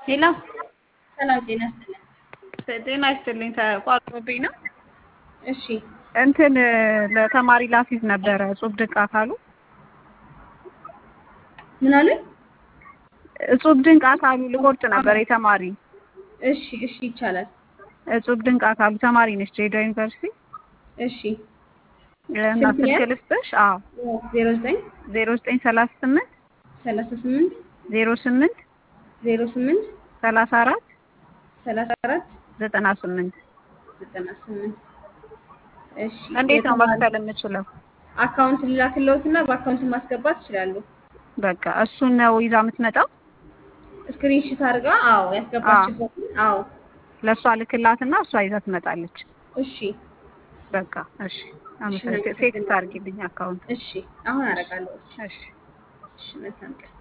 ሄሎ ሰላም ጤና ይስጥልኝ። ጤና ይስጥልኝ። ተቋርጦብኝ ነው። እሺ እንትን ለተማሪ ላፊዝ ነበረ እጹብ ድንቅ አካሉ ምን አሉኝ? እጹብ ድንቅ አካሉ ልቆርጥ ነበር የተማሪ እሺ እሺ ይቻላል። እጹብ ድንቅ አካሉ ተማሪ ነች ድሬዳዋ ዩኒቨርሲቲ እሺ እና ስንት ስልክ ያህል? ልስጥሽ? አዎ ዜሮ ዘጠኝ ዜሮ ዘጠኝ ሰላሳ ስምንት ሰላሳ ስምንት ዜሮ ስምንት ዜሮ ስምንት ሰላሳ አራት ሰላሳ አራት ዘጠና ስምንት ዘጠና ስምንት እሺ እንዴት ነው የተማሪ- መክፈል የምችለው? አካውንት ልላክልዎትና በአካውንት ማስገባት ይችላሉ። በቃ እሱን ነው ይዛ የምትመጣው። ስክሪንሽት አድርጋ አዎ ያስገባችበትን አዎ ለእሷ ልክላትና እሷ ይዛ ትመጣለች። እሺ በቃ እሺ፣ አመሰግናለሁ። ቴክስት አድርጊልኝ አካውንት። እሺ አሁን አደርጋለሁ። እሺ እሺ መልካም ቀን